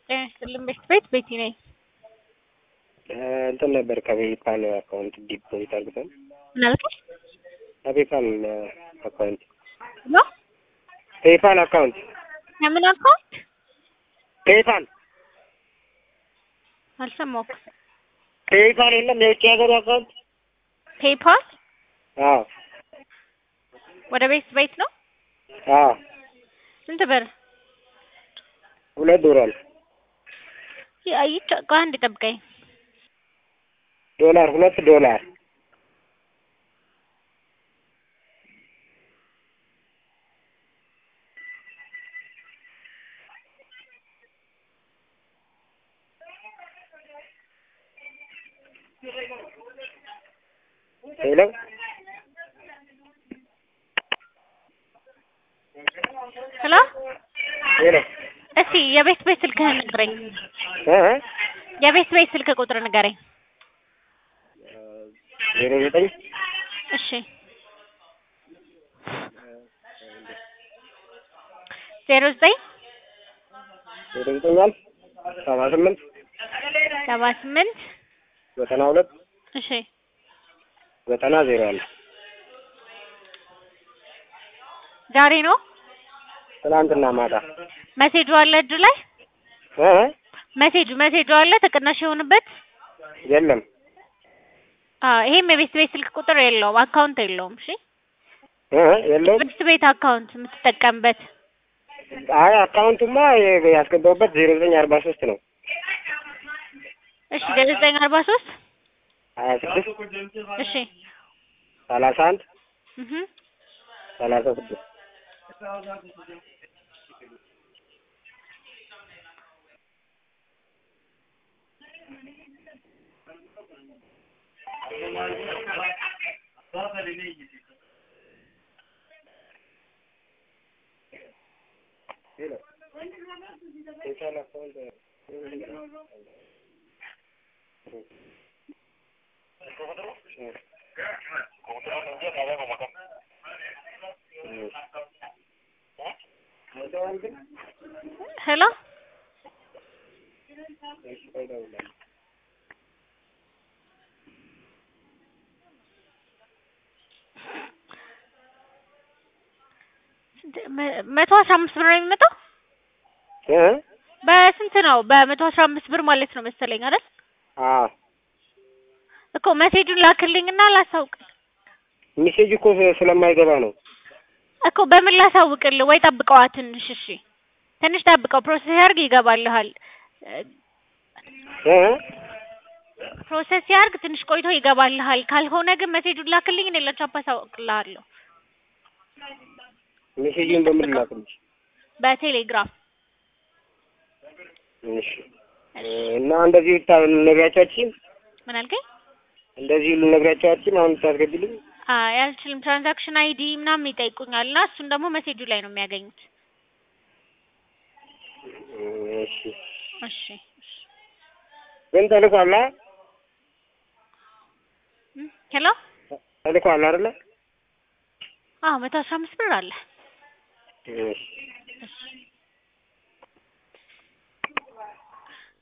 ጤና ይስጥልኝ ቤት ቤት ቤቲ ነኝ። እንትን ነበር ከፔፓል አካውንት ዲፖዚት አድርገን ምን አልከኝ? ከፔፓል አካውንት ሄሎ ፔፓል አካውንት የምን አካውንት ፔፓል አልሰማሁም። ፔፓል የለም የውጭ ሀገሩ አካውንት ፔፓል አዎ ወደ ቤት ቤት ነው። አዎ ስንት ብር? ሁለት ዶላር ይቻ ቆይ አንዴ ጠብቀኝ። ዶላር ሁለት ዶላር ሄሎ ሄሎ ሄሎ እስቲ የቤት ቤት ስልክህን ንገረኝ። እ የቤት ቤት ስልክ ቁጥር ንገረኝ። ዜሮ ዘጠኝ እሺ ዜሮ ዘጠኝ ዜሮ ዘጠኝ አልፍ ሰባ ስምንት ሰባ ስምንት ዘጠና ሁለት እሺ ዘጠና ዜሮ አንድ ዛሬ ነው ትናንትና ማታ መሴጁ አለ እጁ ላይ እ መሴጁ መሴጁ አለ ተቀናሽ የሆነበት የለም አዎ ይሄም የቤት ቤት ስልክ ቁጥር የለውም አካውንት የለውም እሺ እ የለውም ቤት ቤት አካውንት የምትጠቀምበት አይ አካውንቱማ የ- ያስገባሁበት ዜሮ ዘጠኝ አርባ ሶስት ነው እሺ ዘጠኝ አርባ ሶስት ሀያ ስድስት እሺ ሰላሳ አንድ እህ ሰላሳ ስድስት ሄሎ መ- መቶ አስራ አምስት ብር ነው የሚመጣው እ በስንት ነው በመቶ አስራ አምስት ብር ማለት ነው መሰለኝ አይደል አዎ እኮ መሴጁን ላክልኝና ላሳውቅ ሚሴጅ እኮ ስለማይገባ ነው እኮ በምን ላሳውቅልህ ወይ ጠብቀዋ ትንሽ እሺ ትንሽ ጠብቀው ፕሮሰስ ያርግ ይገባልሃል እ ፕሮሰስ ያርግ ትንሽ ቆይቶ ይገባልሃል ካልሆነ ግን መሴጁን ላክልኝ እኔ ለቻፓ አሳውቅልሃለሁ ሚሴጅን በምን ላክልሽ? በቴሌግራም እሺ እና እንደዚህ ልነግራቸዋችን ምን አልከኝ እንደዚህ ልነግራቸዋችን አሁን ታስገቢልኝ አይ አልችልም ትራንዛክሽን አይዲ ምናምን ይጠይቁኛል እና እሱን ደግሞ መሴጁ ላይ ነው የሚያገኙት እሺ እሺ እሺ ግን ተልኳላ እም፣ ሄሎ ተልኳላ አይደለ አዎ መቶ አስራ አምስት ብር አለ እሺ